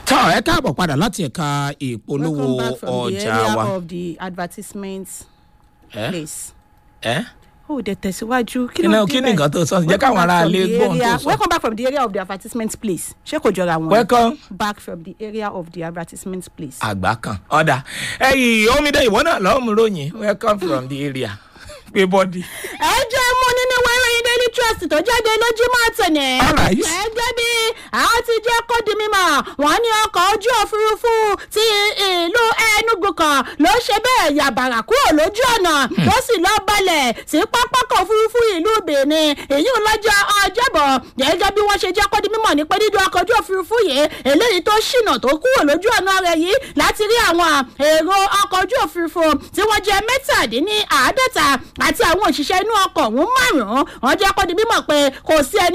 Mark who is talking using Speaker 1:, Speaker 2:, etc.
Speaker 1: tán ẹ káàbọ̀ padà láti ẹ̀ka ìpolówó
Speaker 2: Welcome back from the
Speaker 1: ọjà
Speaker 2: area
Speaker 1: wa.
Speaker 2: of the advertisement
Speaker 1: ẹ
Speaker 2: place.
Speaker 1: ẹ
Speaker 2: ó dẹ̀ tẹ̀síwájú kí
Speaker 1: Kí
Speaker 2: ló
Speaker 1: ni-
Speaker 2: dé
Speaker 1: kí ni
Speaker 2: báyìí?
Speaker 1: nǹkan tó sọ? Jẹ́
Speaker 2: Welcome
Speaker 1: káwọn
Speaker 2: back
Speaker 1: ará
Speaker 2: from
Speaker 1: ilé
Speaker 2: the
Speaker 1: gbọ́ ohun tó
Speaker 2: area-
Speaker 1: sọ.
Speaker 2: welcome back from the area of the advertisement place ṣé kò jọra wọn.
Speaker 1: welcome
Speaker 2: back from the area of the advertisement place.
Speaker 1: àgbà kan ọ̀dà ẹ̀yìn omidan ìwọ náà lọ́ọ́ mú ròyìn welcome from the area pé bọ́dì.
Speaker 2: ẹ jẹ́ mú nínú ìwé ìròyìn daily trust tó jáde lójúmọ́ àtẹ̀nẹ̀.
Speaker 1: Alright.
Speaker 2: ẹgbẹ́ bí àwọn ti jẹ́ kó di mímọ̀ wọ́n ní ọkọ̀ ojú òfurufú ti ìlú enugu kan ló ṣe bẹ́ẹ̀ yàbàrà kúrò lójú ọ̀nà tó sì lọ balẹ̀ sí pápákọ̀ òfurufú ìlú benin èyí ń lọ́jọ́ ọjọ́bọ̀ gẹ́gẹ́ bí wọ́n ṣe jẹ́ kó di mímọ̀ ní pé dídú ọkọ̀ ojú òfurufú yìí eléyìí tó ṣìnà tó kúrò lójú ọ̀nà rẹ̀ yìí láti rí àwọn èrò ọkọ̀ ojú òfurufú tí wọ́n jẹ́ mẹ́tàdínní àádọ́ta àti àwọn òṣìṣẹ́ inú ọkọ̀ ọ̀hún márùn-ún wọ́n jẹ́ kó di mímọ̀ pé kò sí ẹni